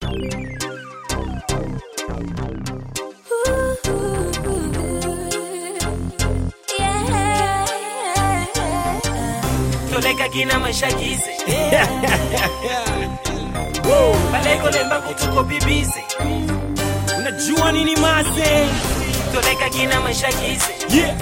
toleka kina maisha gize baleko lemba kutuko bibize unajua nini mase toleka kina maisha gize yeah.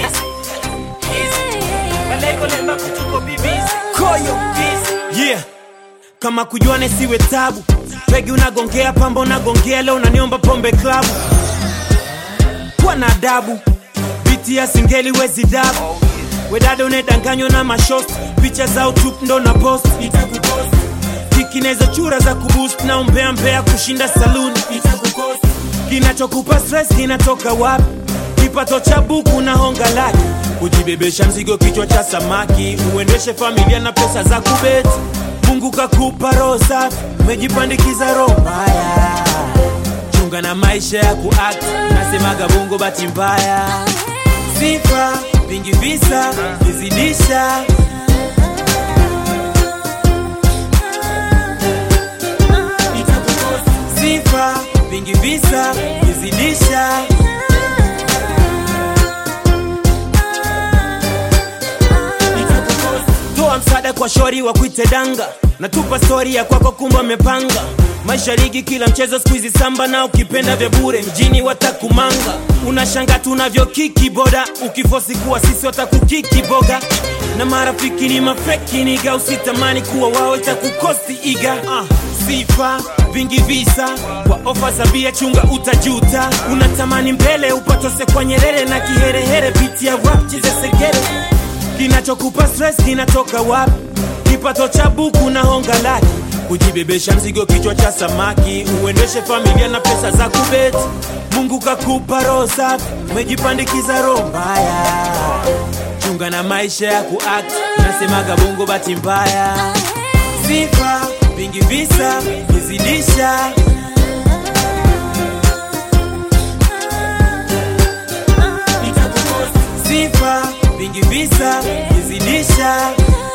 gize baleko lemba kutuko bibize koyo gize yeah. kama kujuane siwe tabu pegi unagongea pamba unagongea leo unaniomba pombe klabu kuwa na adabu biti ya singeli wezi dabu wedada unedanganywa na mashost picha za utup ndo na post itakupost kikinezo chura za kuboost na umbea mbea kushinda saluni itakukost kinachokupa stress kinatoka wapi kipato cha buku na honga laki kujibebesha mzigo kichwa cha samaki uendeshe familia na pesa za kubeti mungu kakupa roho safi umejipandikiza roho mbaya chunga na maisha ya kuact nasemaga bongo bati mbaya sifa vingi visa vizidisha sifa vingi visa vizidisha toa msaada kwa shori wa kuite danga natupa stori ya kwako kumba amepanga maisha ligi kila mchezo skuizi samba na ukipenda vya bure mjini watakumanga unashanga tunavyo kiki boda ukifosi kuwa sisi watakukiki boga na marafiki ni mafeki niga usitamani kuwa wao itakukosti iga uh, sifa vingi visa kwa ofa za bia chunga utajuta unatamani mbele upatose kwa nyerere na kiherehere biti ya rap chezesegere kinachokupa stress kinatoka wapi kipato cha buku na honga laki kujibebesha mzigo kichwa cha samaki uendeshe familia na pesa za kubeti mungu kakupa roho safi umejipandikiza roho mbaya chunga na maisha ya kuact nasemaga bongo bati mbaya sifa vingi visa vizidisha sifa vingi visa vizidisha